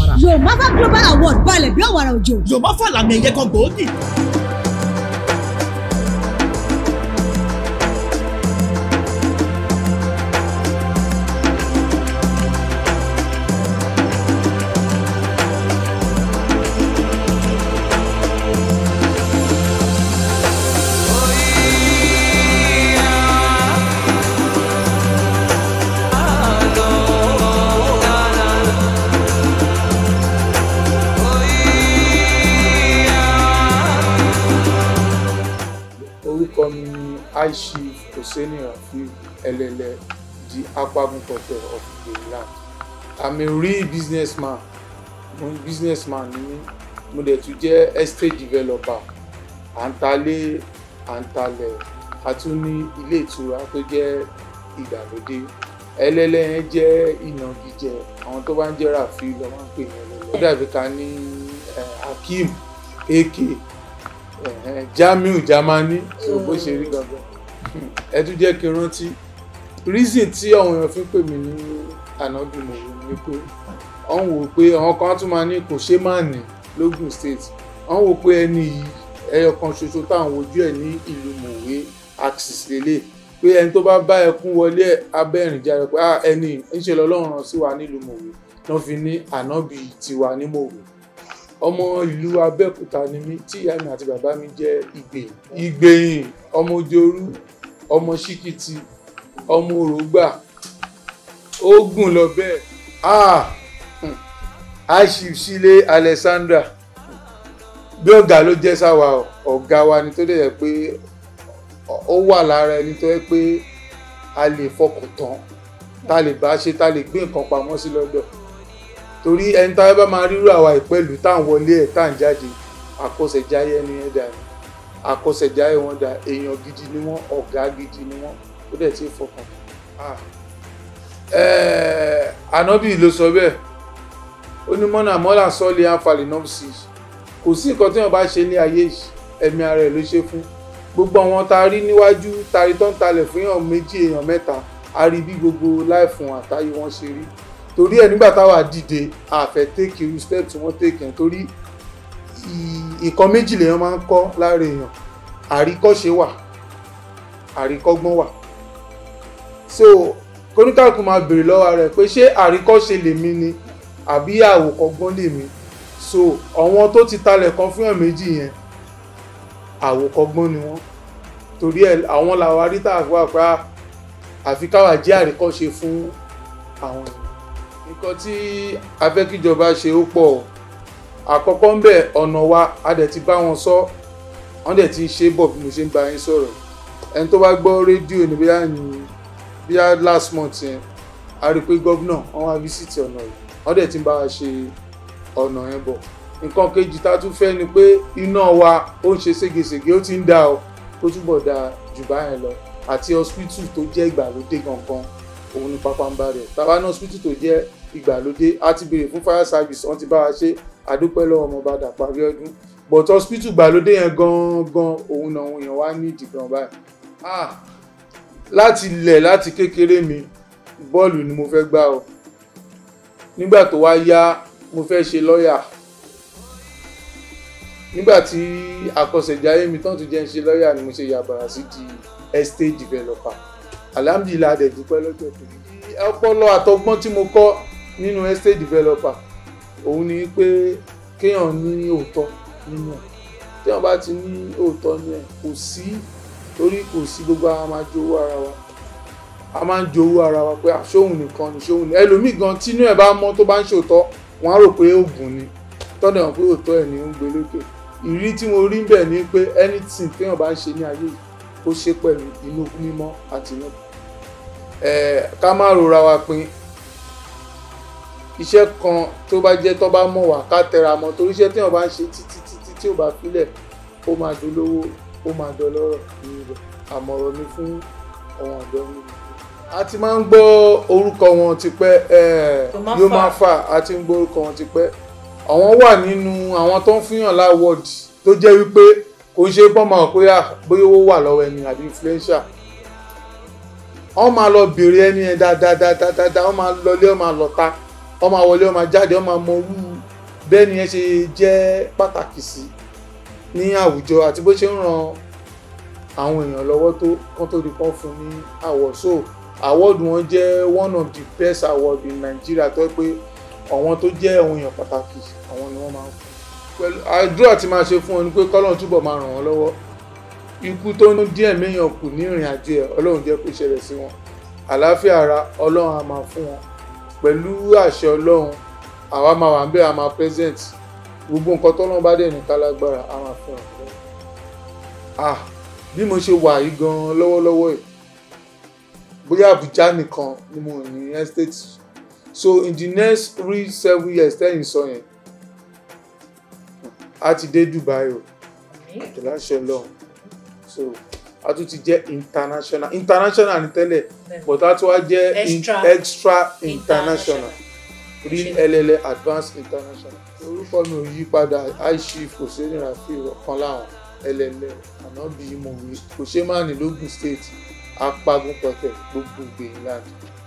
àrà. Yomafa Global Award balẹ̀ bí ọ̀wàrà òjò. Yorùbá fà làmì ẹ̀yẹ kan gbòógì. orúkọ mi ni aishif hosseini rafiu ẹlẹlẹ the akpagun culture of Maryland i'm a real businessman mo businessman ni mí mo dẹ̀ tún jẹ́ estate developer à ń talé à ń talẹ̀ a tún ní ilé ìtura tó jẹ́ ìgbàlódé ẹlẹ́lẹ́ yẹn jẹ́ ìnagijẹ àwọn tó bá ń jẹ́ rafiu lọ́ máa ń pè ní ẹlẹ́lẹ́ ó dàbí ká ní eh, hakeem ak ẹ̀hẹ́n, jamiu jamani so bó ṣe rí gangan ẹ tún jẹ́ kí n rántí reason tí àwọn èèyàn fi ń pè mí ní ànádùnmọ̀wé ni pé wọ́n wò pé àwọn kan tún máa ní kò ṣe má ní lógùn state wọ́n wò pé ẹni yìí ẹyọ kan ṣoṣo táwọn wojú ẹ̀ ní ìlú mọ̀wé axis lélẹ̀ pé ẹni tó bá bá ẹkún wọlé abẹ́rìn jáde pé ah ẹni ńṣe lọ́lọ́run rán sí wa nílùú mọ̀wé náà fi ní ànábì tiwa ní mọ̀wé ọmọ ìlú abẹ́òkúta ni mí tí ìyá mi àti bàbá mi jẹ́ ìgbèyìn ìgbèyìn ọmọ ojooru ọmọ ṣíkìtì ọmọ òrògbà ó gùn lọ bẹ́ẹ̀ ah hmm, aishif sílé alexandra bí ọ̀gá ló jẹ́ sáwa ọ̀gá wa ni tó dẹ̀ yẹ pé ó wà lára ẹni tó yẹ pé a lè fọkàn tán tá a lè bá ṣe tá a lè gbé nǹkan pamọ́ sí lọ́dọ̀ torí ẹni tá a bá máa rírú àwa ìpẹ́lú tá à ń wọlé ẹ̀ tá à ń jáde àkọsẹ̀jáyé ẹni yẹn dà ní àkọsẹ̀jáyé wọn dà èèyàn gidi ni wọ́n ọ̀gá gidi ni wọ́n ó dẹ̀ ti fọkàn tán. ẹ̀ẹ́ ànábì ló sọ bẹ́ẹ̀ ó ní mọ́nà mọ́là sọ́ọ̀lì àǹfààní náà sí i kò sí nǹkan tí wọ́n bá ṣe ní ayé yìí ẹ̀mí ara ẹ̀ ló ṣe fún gbogbo àwọn tá a rí níwájú tá a rí tó ń talẹ̀ fún èèyàn méjì èèyàn mẹ́ta a rí bí gbogbo láìfún àtàyè wọn ṣe rí torí ẹ nígbà táwa dìde àfẹ take irú step tí wọ́n take yẹn torí ìkan méjì lèèyàn máa ń kọ́ lára èèyàn àríkọ́ṣe wà àríkọ́gbọ́n wà so kóníkàkùn máa béèrè lọ́wọ́ rẹ̀ pé ṣé àríkọ́ṣe lèmi ni àbí àwòkọ́gbọ́n lèmi so àwọn tó ti talẹ̀ kan fún ẹ̀ méjì yẹn àwòkọ́gbọ́n ni wọ́n torí ẹ àwọn làwọn arítà wà pé àfi káwà jẹ́ àríkọ́ṣe fún àwọn èèyàn nǹkan tí afẹ́kíjọba ṣe ó pọ̀ àkọ́kọ́ ń bẹ̀ ọ̀nà wa a dẹ̀ ti bá wọn sọ wọ́n dẹ̀ ti ṣe bọ̀ bí mo ṣe ń bá yín sọ̀rọ̀ ẹni tó bá gbọ́ rédíò ní bíyà ní bíyà last month yẹn a rí i pé gómìnà wọ́n wá fíṣítì ọ̀nà yìí wọ́n dẹ̀ ti ń bá wa ṣe ọ̀nà yẹn bọ̀ nǹkan kejì tá a tún fẹ́ ni pé iná wa ó ń ṣe ségesège ó ti ń dà ó kó túbọ̀ dà jù báyẹn lọ àti hospital tó jẹ́ ìgbàlódé gangan òun ni pápánbá rẹ̀ tàbá ní hospital tó jẹ́ ìgbàlódé a ti béèrè fún fire service wọ́n ti bá wa ṣe àdúpẹ́ lọ́wọ́ ọmọọba Dàpọ̀ Abíọ́dún but hospital ìgbàlódé yẹn gangan òun náà òun yẹn wá ní ìdí gan báyìí ah láti ilẹ̀ láti kékeré mi bọ́ọ̀lù ni mo fẹ́ gbá o nígbà tó wá yá mo fẹ́ ṣe lọ́ọ̀yà nígbà tí àkọsẹ̀jáyé mi tán tó jẹ́ ń ṣe lọ́ọ̀yà ni mo ṣe yàbàrà sí di estate developer alhamdulilayi adẹ dúpẹ́ lọ́jọ́ tó ní. ọpọlọ àtọgbọ́n tí mo kọ́ nínú estate developer òun ni pé kéèyàn ní òótọ́ nínú ẹ̀ téèyàn bá ti ní òótọ́ nínú ẹ̀ kò sí torí kò sí gbogbo àwọn máa jowó ara wa a máa ń jowó ara wa pé àṣóhun nìkan ni ṣóhun ni ẹlòmíì gan tínú ẹ̀ bá mọ́ tó bá ń ṣòótọ́ wọ́n á rò pé oògùn ni tọ́dọ̀ hàn pé òótọ́ ẹ̀ ní ń gbé lókè ìrírí tí mo rí ń bẹ̀ ni pé anything téèyàn bá ń ṣe ní ayé yìí ó ṣe pẹ̀lú inú mímọ́ àti inú ẹ̀ ká má rora wa pin iṣẹ́ kan tó bá jẹ́ tó bá mọ̀ wá ká tẹra mọ́ torí iṣẹ́ téèyàn bá ń ṣe títí títí tí ò bá filẹ̀ ó máa dolówó ó máa dọlọ́rọ̀ ní ibẹ̀ àmọ̀ràn mi fún àwọn ọ̀dọ́ mi. a ti máa ń gbọ́ orúkọ wọn tipẹ́ Yomafa a ti ń gbọ́ orúkọ wọn tipẹ́ àwọn wà nínú àwọn tó ń fihàn láwọ́ọ̀dì tó jẹ́ wípé kò ń ṣe pọ́n máa pé bóyá owó wà lọ́wọ́ ẹni àbí influencer wọ́n máa lọ bèrè ẹni yẹn dáadáa wọ́n máa lọlé wọ́n máa lọ́ta wọ́n máa wọlé wọ́n máa jáde wọ́n máa mọ orú bẹ́ẹ̀ ni ẹ ṣe jẹ́ pàtàkì sí ní àwùjọ àti bó ṣe ń ran àwọn èèyàn lọ́wọ́ tó kán tó di kán fún ní award so award wọn jẹ́ one of the best award in Nigeria tó yẹ pé àwọn tó jẹ́ àwọn èèyàn pàtàkì àwọn ni wọ́n máa ń fún pẹ̀lú àdúrà tí máa ṣe fún ọ ni pé kọ́lọ́run túbọ̀ máa ràn wọ́n lọ́wọ́ ikú tó ń díẹ̀ méèyàn kù ní ìrìn àjò ẹ̀ ọlọ́run jẹ́ kó ṣẹlẹ̀ sí wọn àlàáfíà ara ọlọ́run á máa fún wọn pẹ̀lú àṣẹ ọlọ́run àwa máa wà ń bẹ́ẹ̀ a máa present gbogbo nǹkan tọ́lọ́run bá dẹ̀ ní kálágbára a máa fún wọn. ah bí mo ṣe wà yìí gan-an lọ́wọ́lọ́wọ́ ẹ̀ bóyá Àbújá nìkan ni mo ní estate so in the next three seven years tẹ́yìn sọ yẹn a ti dé Dubai o ìláṣẹ ọlọ́run so a tún ti jẹ́ international international ní tẹ́lẹ̀ but a tún wá jẹ́ Extra. extra international real LLA advanced international orúkọ mi ò yí padà aishif kò sí ìrìnà fi ọ̀kan láwọn LLA ànábì mọ̀wé kò ṣe má ní lógùn state apagun pẹ̀tẹ̀ gbogbo gbèyìn láti.